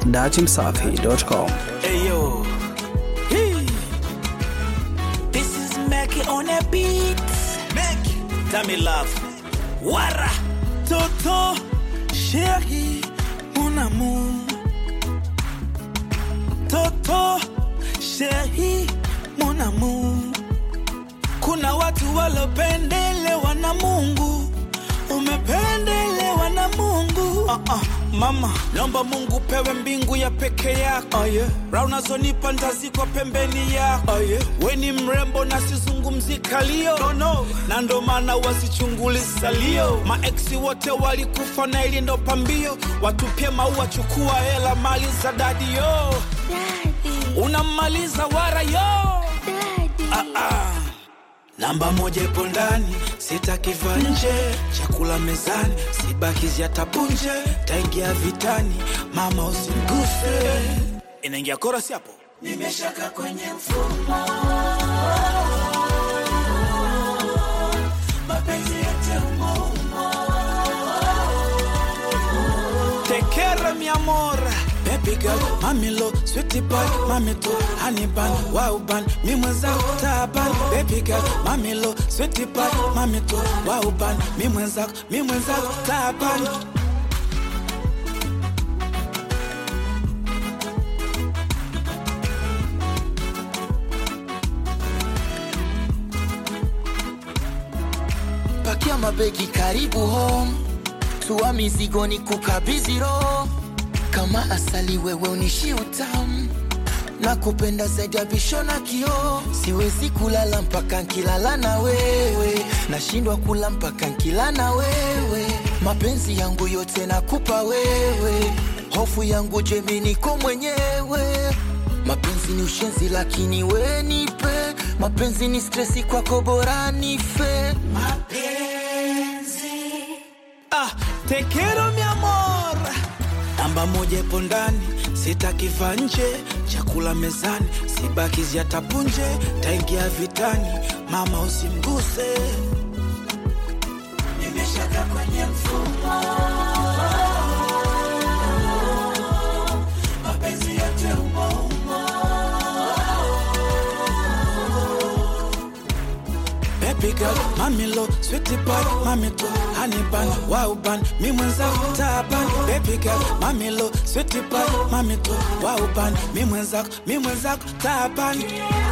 datimsafi.com. Hey yo. Hey. This is Mackie on a beat. Mackie. Tell me love. Wara. Toto. Chérie. Mon amour. Toto. Chérie. Mon amour. Kuna watu walopendelewa na Mungu. Umependelewa na Mungu. Uh -uh. Mama, naomba Mungu pewe mbingu ya peke yako. Oh, yeah. Raha unazonipa ntazikwa pembeni yako. Oh, yeah. We ni mrembo na sizungumzi kalio no, no. na ndo maana wasichunguli salio. Maeksi wote walikufa na ili ndo pambio. Watupie maua, chukua hela, mali za dadi yo. Daddy, Unamaliza wara yo. daddy. Ah, ah. Namba moja ipo ndani, sitakiva nje. Chakula mezani, sibakizi atapunje. Taingia vitani, mama usimguse. Inaingia korasi hapo. Nimeshaka kwenye mfumo, mapenzi yote umo umo. Tekera mi amor Baby girl, mami lo, sweetie pie, mami to, honey bun, wow bun, mi mwenzako taban. Baby girl, mami lo, sweetie pie, mami to, wow bun, mi mwenzako, mi mwenzako taban. pakia mabegi karibu home tua mizigo ni kukabidhi roho kama asali wewe unishi utamu na kupenda zaidi ya bisho na kioo siwezi kulala mpaka nkilala na wewe nashindwa kula mpaka nkila na wewe mapenzi yangu yote nakupa wewe hofu yangu jemi niko mwenyewe mapenzi ni ushenzi lakini we nipe mapenzi ni stresi kwako bora nife Ah, tekero mi amor. Namba moja ipo ndani, sitakiva nje. Chakula mezani, sibakizi atapunje. Taingia vitani, mama usimguse. Nimeshaka kwenye mfumo, mapenzi yote umo umo. Baby girl, mami lo, sweetie pie, mami to, honey bun, wow bun, mi mwenzako taban. Baby girl, mami lo, sweetie pie, mami to, wow bun, mi mwenzako, mi mwenzako taban.